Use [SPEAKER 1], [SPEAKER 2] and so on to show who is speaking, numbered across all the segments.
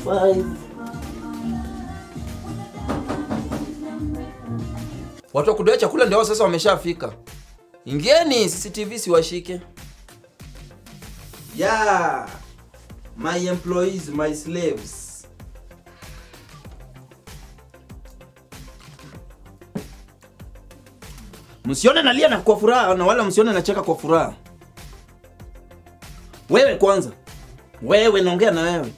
[SPEAKER 1] 5 Watu wa kudai chakula ndio hao sasa wameshafika. Ingieni CCTV siwashike. Yeah. My employees, my slaves. Msione nalia na kwa furaha na wala msione nacheka kwa furaha. Wewe kwanza. Wewe naongea na wewe.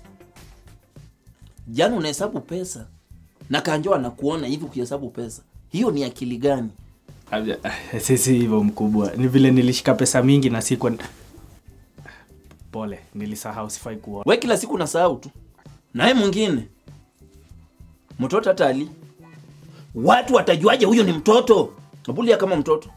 [SPEAKER 1] Jana unahesabu pesa na Kanjo anakuona hivi ukihesabu pesa. Hiyo ni akili gani?
[SPEAKER 2] Abja, sisi hivyo mkubwa ni vile nilishika pesa mingi na sikuwa pole nilisahau sifai kuona
[SPEAKER 1] We kila siku unasahau tu. Naye mwingine mtoto hata ali, watu watajuaje huyo ni mtoto? Abulia kama mtoto.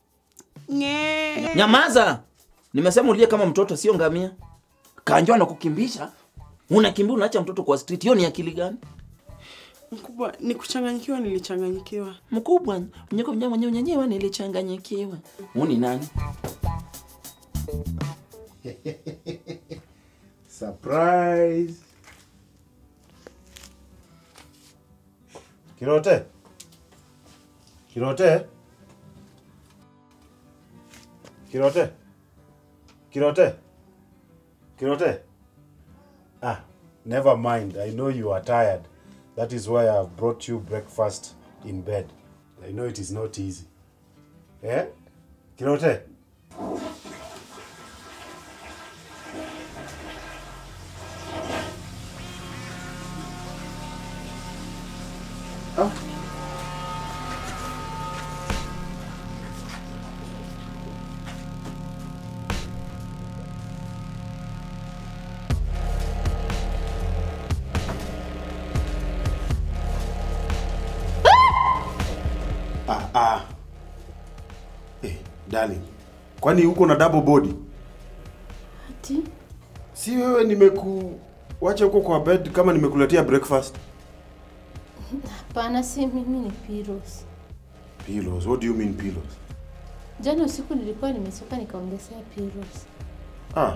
[SPEAKER 1] Nyamaza, nimesema ulie kama mtoto, sio ngamia. Kanjo anakukimbisha, unakimbia unaacha mtoto kwa street. Hiyo ni akili gani?
[SPEAKER 3] Mkubwa, ni kuchanganyikiwa, nilichanganyikiwa.
[SPEAKER 1] Mkubwa, mnyeko mnyama mwenyewe nyenyewe nilichanganyikiwa. Huu ni nani?
[SPEAKER 4] Surprise. Kirote. Kirote. Kirote. Kirote. Kirote. Ah, never mind. I know you are tired. That is why I've brought you breakfast in bed. I know it is not easy. Eh? Kirote. Ah, ah. Eh, darling. Kwani uko na double body?
[SPEAKER 3] Ati?
[SPEAKER 4] Si wewe nimekuacha huko kwa bed kama nimekuletea breakfast?
[SPEAKER 5] Hapana, si mimi, ni Piros.
[SPEAKER 4] Pillows. What do you mean pillows?
[SPEAKER 5] Jana usiku nilikuwa nimesoka nikaongezea Piros.
[SPEAKER 4] Ah.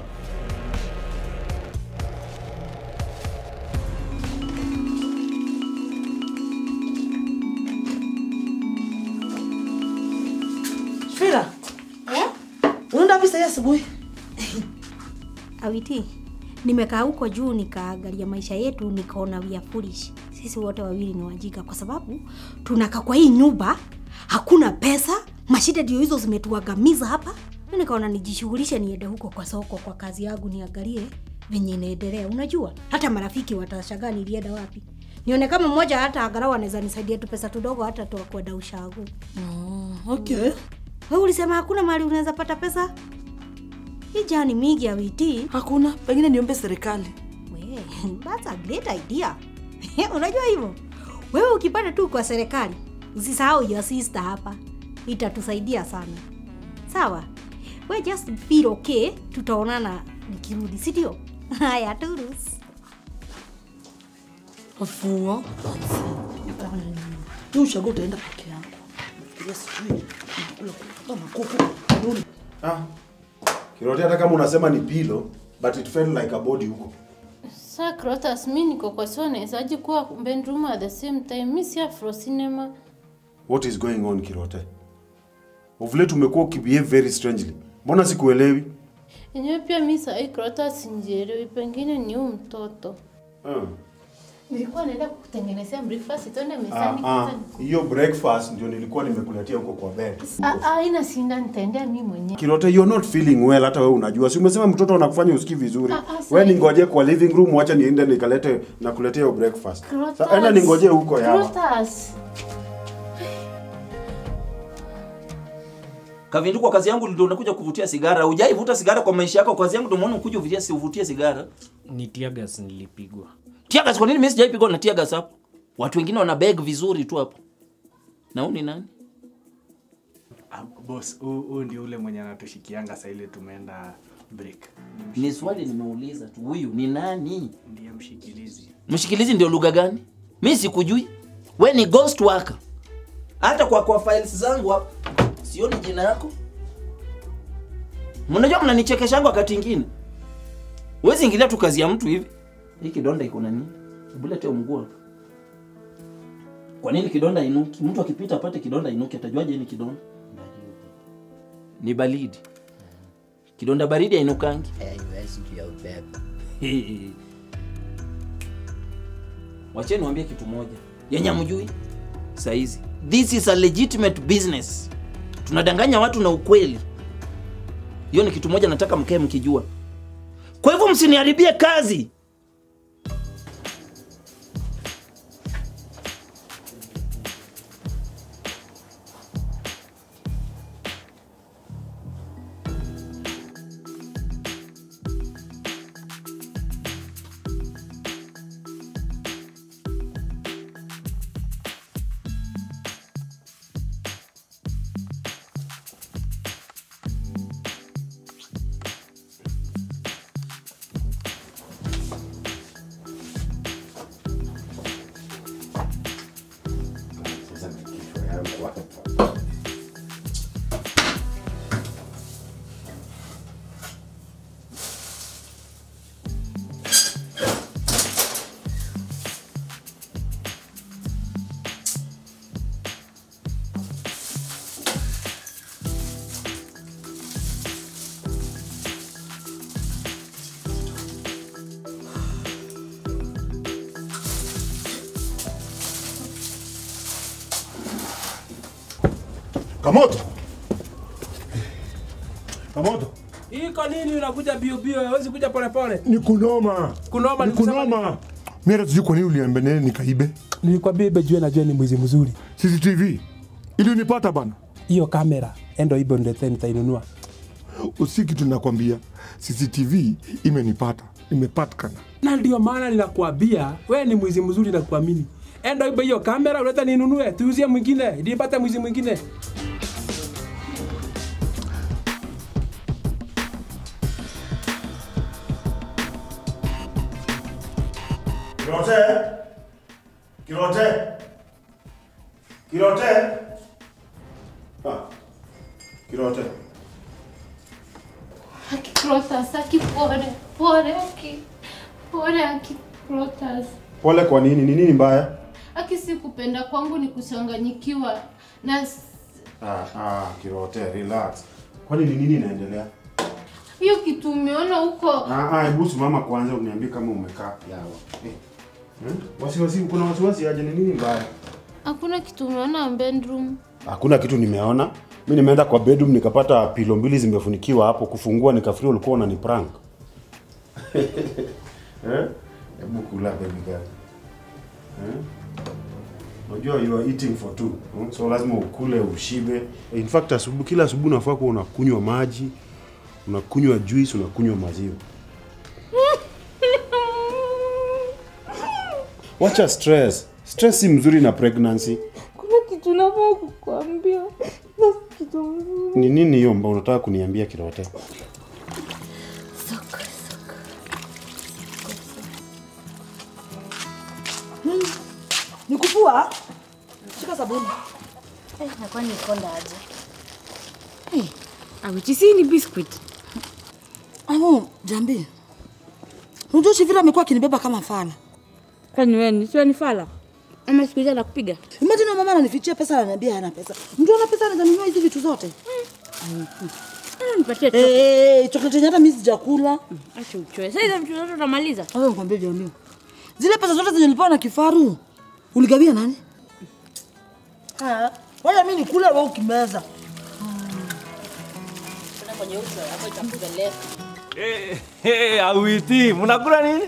[SPEAKER 6] Fira. Unaenda wapi sasa asubuhi?
[SPEAKER 7] Awiti, nimekaa huko juu nikaangalia maisha yetu nikaona we are foolish. Sisi wote wawili ni wajinga kwa sababu tunakaa kwa hii nyumba, hakuna pesa, mashida ndio hizo zimetuangamiza hapa. Mimi nikaona nijishughulishe niende huko kwa soko kwa kazi yangu niangalie venye inaendelea. Unajua, hata marafiki watashangaa nilienda wapi. Nione kama mmoja hata angalau anaweza nisaidia tu pesa tudogo hata tu kwenda ushago.
[SPEAKER 6] Oh, okay.
[SPEAKER 7] Wewe ulisema hakuna mahali unaweza pata pesa? Hii jani mingi ya witi.
[SPEAKER 6] Hakuna, pengine niombe serikali.
[SPEAKER 7] We, that's a great idea. Unajua hivyo? Wewe ukipata tu kwa serikali, usisahau your sister hapa. Itatusaidia sana. Sawa? We just feel okay, tutaonana nikirudi, si ndio? Haya, turus.
[SPEAKER 6] Afua. Tu ushago utaenda peke yako. Nafikiria sijui. Nakula kama kuku. Nuni.
[SPEAKER 4] Ah. Kirote hata kama unasema ni pillow, but it felt like a body huko.
[SPEAKER 5] Sa Crotas, mi niko kwa so nawezaje kuwa bedroom at the same time? Mi si Afro Cinema.
[SPEAKER 4] What is going on Kirote? Of late umekuwa ukibehave very strangely. Mbona sikuelewi?
[SPEAKER 5] Enyewe pia mi sahi Crotas sinjielewi, pengine ni huu mtoto.
[SPEAKER 4] Ah.
[SPEAKER 5] Nilikuwa naenda kukutengenezea breakfast, tuende
[SPEAKER 4] Ah,
[SPEAKER 5] mezani
[SPEAKER 4] ah.
[SPEAKER 5] kwanza.
[SPEAKER 4] Hiyo breakfast ndio nilikuwa nimekuletea huko kwa bed.
[SPEAKER 5] Ah, ah, ina sinda nitaendea mi mwenyewe.
[SPEAKER 4] Kirote, you're not feeling well, hata wewe unajua. Si umesema mtoto anakufanya usikii vizuri.
[SPEAKER 5] Ah, ah,
[SPEAKER 4] Wewe
[SPEAKER 5] sahi.
[SPEAKER 4] ningoje kwa living room, wacha niende nikalete na kuletea hiyo breakfast.
[SPEAKER 5] Crotas.
[SPEAKER 4] Sa- Enda ningoje huko yawa.
[SPEAKER 5] Crotas.
[SPEAKER 1] Kavindu, kwa kazi yangu ndio unakuja kuvutia sigara. Hujaivuta sigara kwa maisha yako. Kazi yangu ndio maana ukuja uvutie si uvutie sigara.
[SPEAKER 2] ni tiagas nilipigwa
[SPEAKER 1] Tiagas, kwa nini mimi sijaipigwa na tiagas hapo? Watu wengine wana beg vizuri tu hapo. Na huyu ni nani?
[SPEAKER 2] ah, boss huu huu ndio ule mwenye anatushikianga saa ile tumeenda break
[SPEAKER 1] Ni swali nimeuliza tu. Huyu ni nani?
[SPEAKER 2] ndiye mshikilizi
[SPEAKER 1] Mshikilizi ndio lugha gani? Mimi sikujui. We ni ghost worker. Hata kwa kwa files zangu hapo sioni jina yako. Mnajua mnanichekeshanga wakati ingine. Huwezi ingilia tu kazi ya mtu hivi. Hii kidonda iko na nini? Hebu lete mguu hapa. Kwa nini kidonda inuki? Mtu akipita apate kidonda inuki, atajuaje ni kidonda? Ni baridi. Kidonda baridi hainukangi.
[SPEAKER 8] haiwezi juu ya upepo.
[SPEAKER 1] Wacheni niwaambie kitu moja yenye hamjui saizi. This is a legitimate business. Tunadanganya watu na ukweli. Hiyo ni kitu moja nataka mkae mkijua. Kwa hivyo msiniharibie kazi.
[SPEAKER 4] Sasa na kichwa yangu hapa. Kamoto. Kamoto.
[SPEAKER 9] Hii kwa nini unakuja bio bio? Hawezi kuja pole pole.
[SPEAKER 10] Ni kunoma.
[SPEAKER 9] Kunoma
[SPEAKER 10] Ni
[SPEAKER 9] ni kusema
[SPEAKER 10] kunoma. Mimi hata sijui kwa nini uliambia nene nikaibe.
[SPEAKER 9] Nilikwambia ibe jua najua ni mwizi mzuri.
[SPEAKER 10] CCTV. Ili unipata bana.
[SPEAKER 9] Hiyo kamera endo ibe ndio nitainunua.
[SPEAKER 10] Usi kitu nakwambia. CCTV imenipata. Imepatikana.
[SPEAKER 9] Na ndio maana ninakuambia wewe ni mwizi mzuri na kuamini. Endo ibe hiyo kamera uleta ninunue, tuuzie mwingine, nipate mwizi mwingine.
[SPEAKER 4] Kirote. Kirote. Kirote. Ah. Kirote.
[SPEAKER 5] Aki Clotas, aki pole, pole, aki pole, aki Clotas.
[SPEAKER 4] Pole kwa nini? Ni nini mbaya?
[SPEAKER 5] Aki si kupenda kwangu ni kuchanganyikiwa na s-
[SPEAKER 4] Ah, ah, Kirote, relax. Kwani ni nini inaendelea?
[SPEAKER 5] hiyo kitu umeona huko.
[SPEAKER 4] Ah, ah, hebu simama kwanza uniambie kama umekaa. Yawa. Eh. Hmm? Wasiwasi, kuna wasiwasi aje? Ni nini mbaya?
[SPEAKER 5] Hakuna kitu umeona bedroom.
[SPEAKER 4] Hakuna kitu nimeona. Mi nimeenda kwa bedroom nikapata pilo mbili zimefunikiwa hapo, kufungua nikafikiria ulikuwa unani prank. Eh? Hebu kula baby girl. Eh? Unajua you are eating for two. hmm? So lazima ukule ushibe. In fact asubuhi kila asubuhi unafaa kuwa unakunywa maji, unakunywa juice, unakunywa maziwa. Wacha stress. Stress si mzuri na pregnancy.
[SPEAKER 3] Kuna kitu nafaa kukuambia. Na kitu mzuri.
[SPEAKER 4] Ni nini hiyo ambao unataka kuniambia Kirote?
[SPEAKER 6] Ni kufua? Shika sabuni.
[SPEAKER 7] Eh, nakuwa nikonda aje.
[SPEAKER 3] Awichisi ni biscuit.
[SPEAKER 6] Amo, jambi. Unajua Shivira amekuwa akinibeba kama fala.
[SPEAKER 3] Kwani wewe ni sio ni fala? Ama siku hizi anakupiga?
[SPEAKER 6] Imagine mama ananifichia pesa ananiambia hana pesa. Ndio ana pesa ananunua hizi vitu zote.
[SPEAKER 3] Ah, Nipatie tu.
[SPEAKER 6] Eh, chocolate yenye hata mimi sijakula.
[SPEAKER 3] Acha uchoe. Sasa hizo vitu zote utamaliza.
[SPEAKER 6] Wewe nikwambie jamii. Zile pesa zote zenye nilipewa na kifaru. Uligawia nani? Ah, wewe mimi nikule wewe ukimeza.
[SPEAKER 11] Hey, awiti, mnakula nini?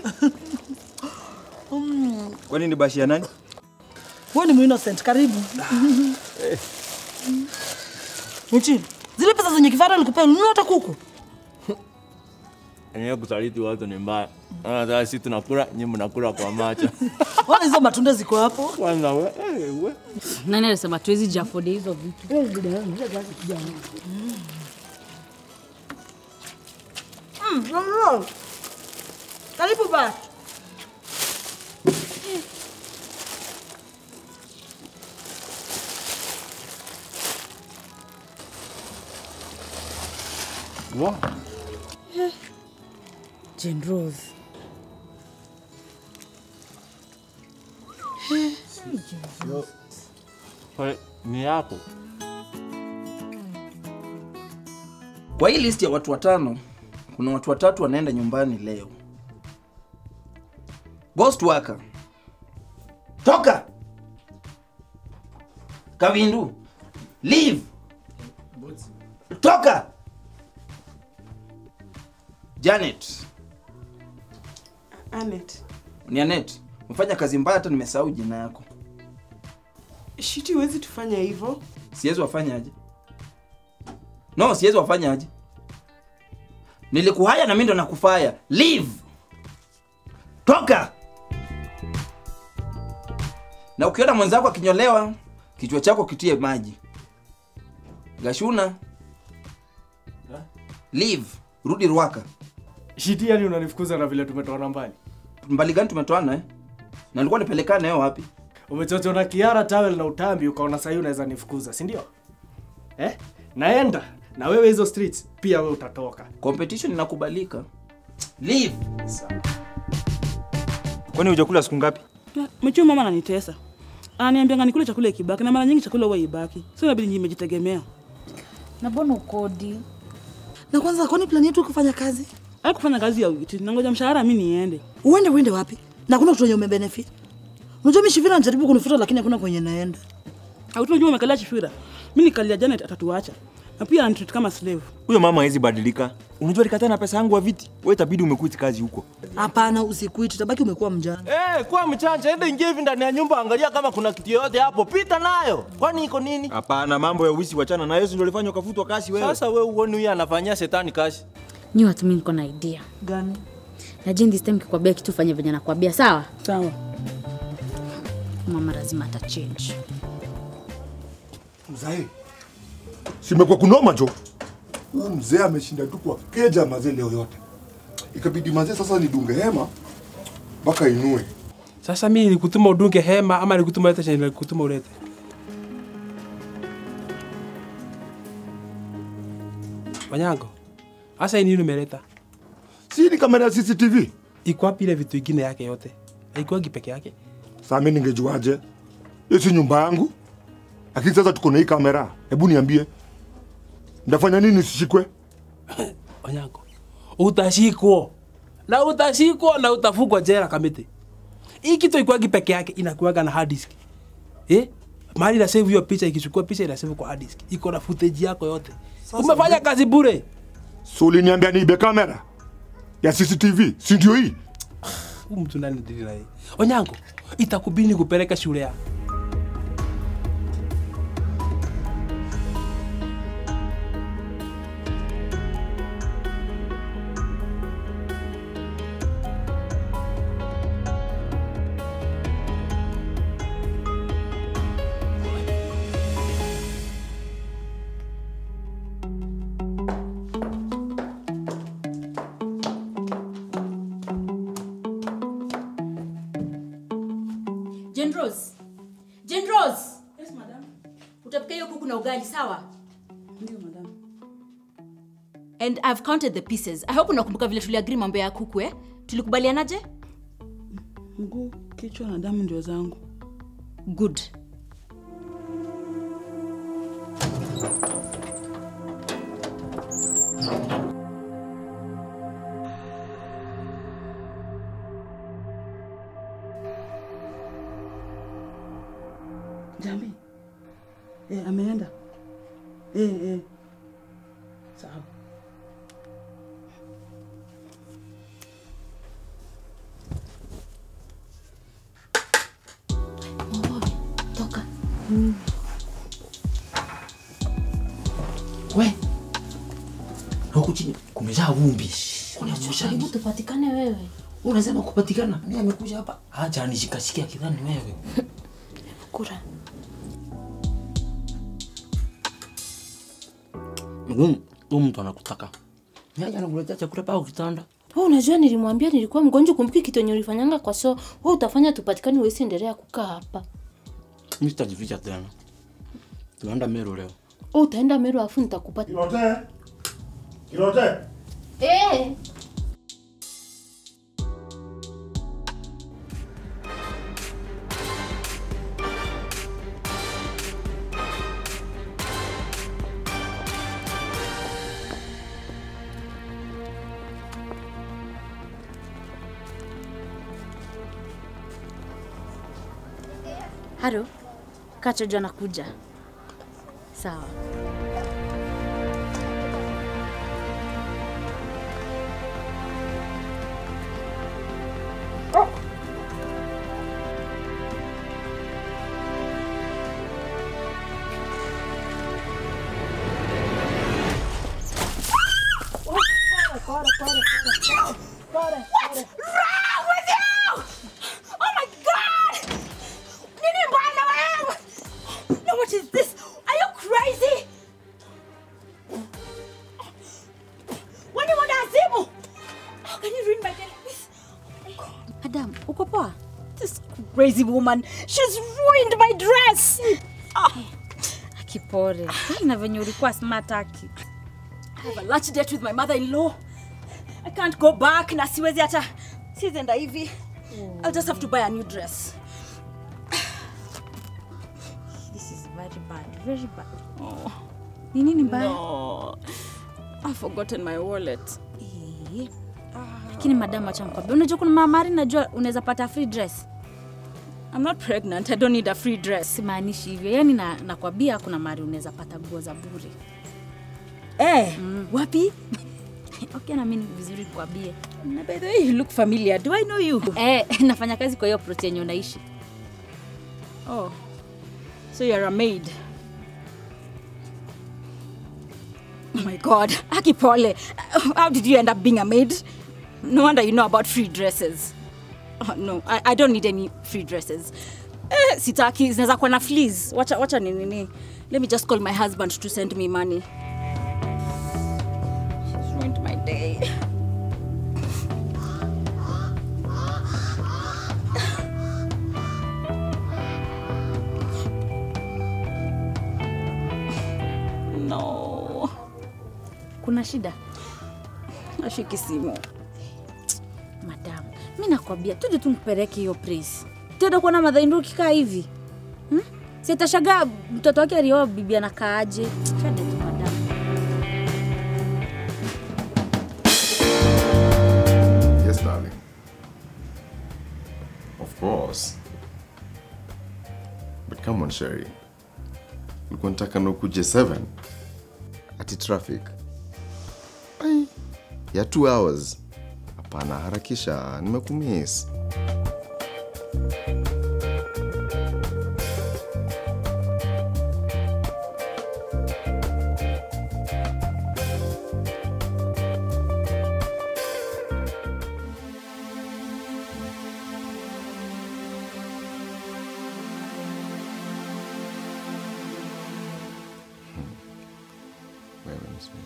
[SPEAKER 11] Kwani ni bashi ya nani?
[SPEAKER 6] Wewe ni innocent, karibu. Michi, zile pesa zenye kifaru alikupea ulinunua hata kuku?
[SPEAKER 11] Enyewe kusaliti watu ni mbaya. Ah, Sasa sisi tunakula, nyinyi mnakula kwa macho.
[SPEAKER 6] Wala hizo matunda ziko hapo.
[SPEAKER 11] Kwanza we, eh, we.
[SPEAKER 3] Nani alisema tuwezi jafodi hizo vitu?
[SPEAKER 6] Mm, no, no. Karibu ba.
[SPEAKER 3] Jane Rose.
[SPEAKER 11] Kwa- Ni yako.
[SPEAKER 1] Kwa hii list ya watu watano, kuna watu watatu wanaenda nyumbani leo. Ghost worker. Toka! Kavindu. Leave. Toka! Janet.
[SPEAKER 12] Anet.
[SPEAKER 1] Ni Anet. Umefanya kazi mbaya hata nimesahau jina yako.
[SPEAKER 12] Shiti huwezi tufanya hivyo.
[SPEAKER 1] Siwezi wafanya aje? No, siwezi wafanya aje? Nilikuhaya na mimi ndo nakufaya. Leave. Toka. Na ukiona mwenzako akinyolewa, kichwa chako kitie maji. Gashuna. Leave. Rudi Ruaka.
[SPEAKER 2] Shiti yani unanifukuza na vile tumetoana mbali.
[SPEAKER 1] Mbali gani tumetoana eh? Na nilikuwa nipelekane nayo wapi?
[SPEAKER 2] Umechochwa na kiara tawel na utambi ukaona sahii unaweza nifukuza, si ndio? Eh? Naenda na wewe hizo streets pia wewe utatoka.
[SPEAKER 1] Competition inakubalika. Leave.
[SPEAKER 13] Kwani hujakula siku ngapi?
[SPEAKER 6] Mchuu mama ananitesa. Ananiambia nikule chakula ikibaki na mara nyingi chakula huwa ibaki. Sio inabidi nimejitegemea.
[SPEAKER 3] Na mbona ukodi?
[SPEAKER 6] Na kwanza kwani plani yetu kufanya kazi? Ai kufanya kazi ya wiki. Nangoja mshahara mimi niende.
[SPEAKER 14] Uende uende wapi? Na kuna kitu yenye umebenefit. Unajua mimi Shivira anajaribu kunifuta lakini hakuna kwenye naenda.
[SPEAKER 6] Au tunajua umekalia Chifira. Mimi nikalia Janet atatuacha. Na pia anitreat kama slave.
[SPEAKER 13] Huyo mama hawezi badilika. Unajua alikataa na pesa yangu wa viti. Wewe itabidi umekuiti kazi huko.
[SPEAKER 14] Hapana, usikuiti, tabaki umekuwa mjana.
[SPEAKER 11] Eh, kwa mchanja, enda ingia hivi ndani ya nyumba, angalia kama kuna kitu yoyote hapo, pita nayo. Kwani iko nini?
[SPEAKER 13] Hapana, mambo ya uwizi wachana na Yesu ndio alifanya ukafutwa kazi wewe.
[SPEAKER 11] Sasa wewe uone huyu anafanyia shetani kazi.
[SPEAKER 3] Nyi watu mimi niko na idea.
[SPEAKER 6] Gani?
[SPEAKER 3] Na Jane this time kikwambia kitu fanye venye nakwambia, sawa?
[SPEAKER 6] Sawa.
[SPEAKER 3] Mama lazima ata change.
[SPEAKER 10] Mzee, simekuwa kunoma jo. Huyu mzee ameshinda tu kwa keja mazee leo yote. Ikabidi mazee sasa nidunge hema mpaka inue.
[SPEAKER 9] Sasa mimi nilikutuma udunge hema ama nilikutuma lete chenye nilikutuma ulete? Wanyango, sasa hii nini umeleta?
[SPEAKER 10] Si ni kamera ya CCTV?
[SPEAKER 9] Iko wapi ile vitu ingine yake yote? Haikuwagi peke yake.
[SPEAKER 10] Sasa mimi ningejuaje? Hiyo si nyumba yangu. Lakini sasa tuko na hii kamera. Hebu niambie. Ndafanya nini nisishikwe?
[SPEAKER 9] Wanyango, utashikwa na utashikwa na utafungwa jela kamiti. Hii kitu ikuwagi peke yake, inakuwaga na hard disk eh? Mahali na save hiyo picha, ikichukua picha ina save kwa hard disk, iko na footage yako yote. Umefanya kazi bure.
[SPEAKER 10] So uliniambia niibe kamera ya CCTV, si ndio hii?
[SPEAKER 9] Huyu mtu nani ndili na yeye? Onyango, itakubidi kupeleka shule ya
[SPEAKER 7] Jane Rose. Jane Rose. Yes, madam. Utapika hiyo kuku na ugali, sawa?
[SPEAKER 6] Ndio madam.
[SPEAKER 7] And I've counted the pieces. I hope unakumbuka vile tuliagree mambo ya kuku eh? Tulikubalianaje?
[SPEAKER 6] Mguu, kichwa na damu ndio zangu.
[SPEAKER 7] Good.
[SPEAKER 6] Jambi. Eh, ameenda. Eh, eh. Sawa.
[SPEAKER 3] Toka.
[SPEAKER 1] We. Huku chini kumejaa vumbi. Kuna
[SPEAKER 3] Karibu tupatikane wewe.
[SPEAKER 1] Unasema kupatikana. Mimi amekuja hapa. Acha anishikashikia kidhani wewe.
[SPEAKER 3] Kura.
[SPEAKER 11] Huyu mtu anakutaka. Yeye anakuletea chakula pao kitanda.
[SPEAKER 3] Wewe unajua nilimwambia nilikuwa mgonjwa, kumbuki kitu yenye ulifanyanga kwa so. Wewe utafanya tupatikane, wewe endelea kukaa hapa.
[SPEAKER 11] Mimi sitajificha tena. Tunaenda Meru leo.
[SPEAKER 3] Wewe utaenda Meru afu nitakupata.
[SPEAKER 10] Kirote. Kirote.
[SPEAKER 3] Eh.
[SPEAKER 15] Haro, Kachojo anakuja. Sawa.
[SPEAKER 7] What's wrong with you? Oh my god! Nini mbaya wewe? No, what is this? Are you crazy? Wani wanazimu? How can you ruin my day like this?
[SPEAKER 15] Adam, uko poa?
[SPEAKER 7] This crazy woman, she's ruined my dress.
[SPEAKER 15] Akipore. Na venye ulikuwa smart aki.
[SPEAKER 7] I have a lunch date with my mother-in-law. I can't go back na siwezi hata siwezi enda hivi. I'll just have to buy a new dress.
[SPEAKER 15] This is very bad, very bad. Oh. Ni nini mbaya?
[SPEAKER 7] No. I've forgotten my wallet.
[SPEAKER 15] Eh. Lakini madam acha nikwambie. Unajua kuna mamari najua unaweza pata free dress.
[SPEAKER 7] I'm not pregnant. I don't need a free dress.
[SPEAKER 15] Simaanishi hivyo. Yaani na nakwambia kuna mari unaweza pata nguo za bure.
[SPEAKER 7] Eh, wapi?
[SPEAKER 15] Okay, na mimi ni vizuri nikwambie.
[SPEAKER 7] Na by the way, you look familiar. Do I know you?
[SPEAKER 15] Eh, nafanya kazi kwa hiyo plot yenye unaishi.
[SPEAKER 7] Oh. So you're a maid. Oh my god. Aki pole. How did you end up being a maid? No wonder you know about free dresses. Oh, no, I, I don't need any free dresses. Eh, sitaki zinaweza kuwa na fleas. Wacha wacha ni nini. Let me just call my husband to send me money. She's ruined my day. No.
[SPEAKER 15] Kuna shida?
[SPEAKER 7] Ashiki simu.
[SPEAKER 15] Madam, mi nakwambia tuje tumpeleke hiyo praise. Tenda kuona madhaindu kikaa hivi hmm? Sitashagaa mtoto wake alioa bibi anakaaje. Twende tu madam.
[SPEAKER 10] Yes, darling. Of course. But come on, Sherry. Ulikuwa nataka na ukuje 7 ati traffic Ai, ya 2 hours. Hapana, harakisha, nimekumiss. Wewe mzee.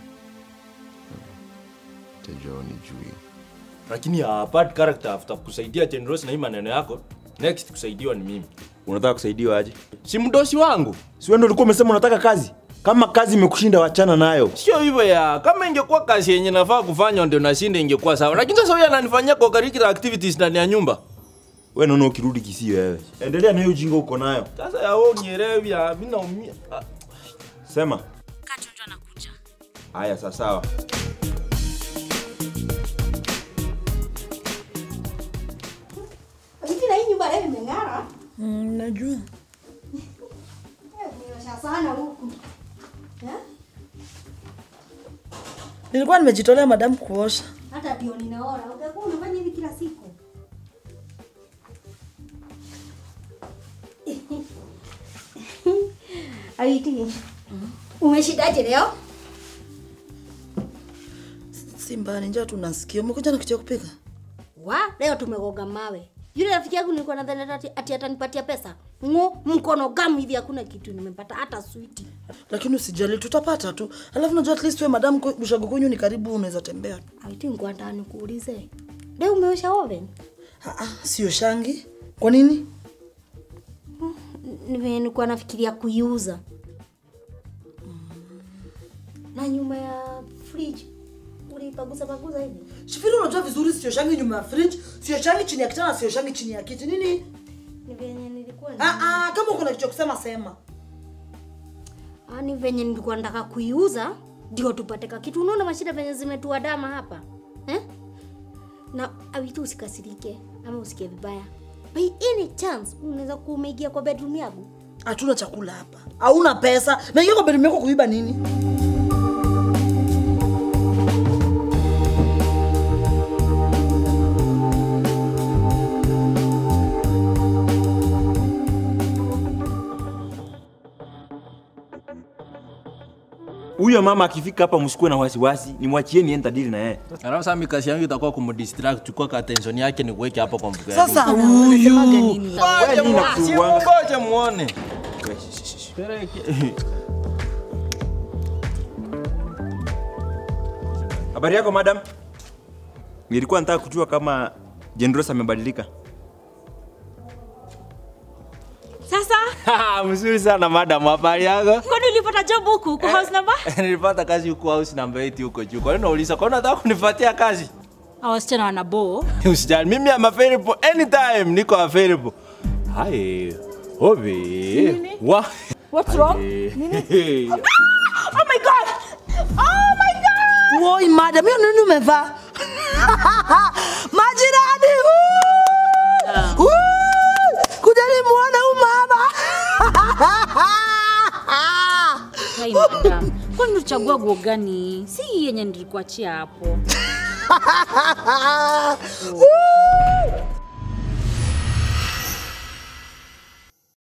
[SPEAKER 10] Tajua unijui.
[SPEAKER 11] lakini uh, bad character after kusaidia Chenros na hii maneno yako next kusaidiwa ni mimi
[SPEAKER 13] Unataka kusaidiwa aje?
[SPEAKER 11] si mdosi wangu
[SPEAKER 13] Si wewe ndio ulikuwa umesema unataka kazi? Kama kazi imekushinda wachana nayo.
[SPEAKER 11] sio hivyo ya kama ingekuwa kazi yenye nafaa kufanya ndio nashinda ingekuwa sawa lakini sasa huyu ananifanyia kwa curricular activities ndani ya nyumba
[SPEAKER 13] Wewe naona ukirudi Kisii wewe. Endelea na hiyo ujinga uko nayo.
[SPEAKER 11] sasa ya wewe unielewi ya mimi naumia Ah,
[SPEAKER 13] Sema.
[SPEAKER 15] Kachonjo anakuja.
[SPEAKER 13] Haya, sawa sawa.
[SPEAKER 7] Hivi na hii nyumba leo imeng'ara.
[SPEAKER 14] Mm, najua.
[SPEAKER 7] Eh, Umeosha sana huku. Eh?
[SPEAKER 14] Nilikuwa nimejitolea madamu kuosha.
[SPEAKER 7] Hata ndio ninaona. Utakuwa unafanya hivi kila siku. Awiti. Umeshindaje leo?
[SPEAKER 14] Si mbaya, ni njaa tu nasikia. Umekuja na kitu ya kupika?
[SPEAKER 7] Wa, leo tumegoga mawe. Yule rafiki yangu nilikuwa nadhani ati, ati atanipatia pesa. Ngo, mkono gamu hivi hakuna kitu nimepata hata switi.
[SPEAKER 14] Lakini usijali, tutapata tu. Alafu najua at least wewe madamu kwe- bushago kwenyu ni karibu, unaweza tembea tu.
[SPEAKER 7] Awiti ngwa ndani kuulize. Leo umeosha oven?
[SPEAKER 14] Ah, sio shangi. Kwa nini?
[SPEAKER 7] Ni venye nilikuwa nafikiria kuiuza. Na nyuma ya fridge ulipagusa pagusa hivi.
[SPEAKER 14] Shifiri, unajua vizuri sio shangi nyuma ya fridge, sio shangi chini ya kitanda, sio shangi chini ya kiti. Nini?
[SPEAKER 7] Ni venye nilikuwa
[SPEAKER 14] Ah, ah, kama uko na kitu ya kusema sema.
[SPEAKER 7] Ah, ni venye nilikuwa nataka kuiuza ndio tupate ka kitu. Unaona mashida venye zimetuadama hapa eh? Na awitu usikasirike ama usikie vibaya. by any chance unaweza kumeigia kwa bedroom yangu
[SPEAKER 14] hatuna chakula hapa hauna pesa naingia kwa bedroom yako kuiba nini
[SPEAKER 13] Huyo mama akifika hapa msikuwe na wasiwasi, nimwachie niende dili na yeye.
[SPEAKER 11] Alafu sasa mikasi yangu itakuwa kumdistract, chukua ka attention yake ni kuweke hapa kwa mfuko.
[SPEAKER 13] Sasa huyu
[SPEAKER 11] Ngoja
[SPEAKER 13] nini nakuuanga?
[SPEAKER 11] ngoja muone.
[SPEAKER 13] Habari yako madam? Nilikuwa nataka kujua kama Jendros amebadilika.
[SPEAKER 15] Sasa
[SPEAKER 11] Mzuri sana madam, habari yako?
[SPEAKER 15] kwani ulipata job huku kwa house number?
[SPEAKER 11] Nilipata kazi huko house number 8 huko juu. Kwa nini unauliza? Kwa nini unataka kunifuatia kazi?
[SPEAKER 15] Hao wasichana wana boo.
[SPEAKER 11] Usijali, mimi am available anytime, niko available. Hi. Hobi. Wa.
[SPEAKER 15] What's wrong?
[SPEAKER 11] Hey.
[SPEAKER 15] Oh my god! Oh my god!
[SPEAKER 14] woi madam hiyo nini umevaa majirani woo! Woo! kujani muone huyu mama
[SPEAKER 15] Hai madam. Kwani ulichagua nguo gani? Si hii yenye nilikuachia hapo.
[SPEAKER 14] Woo!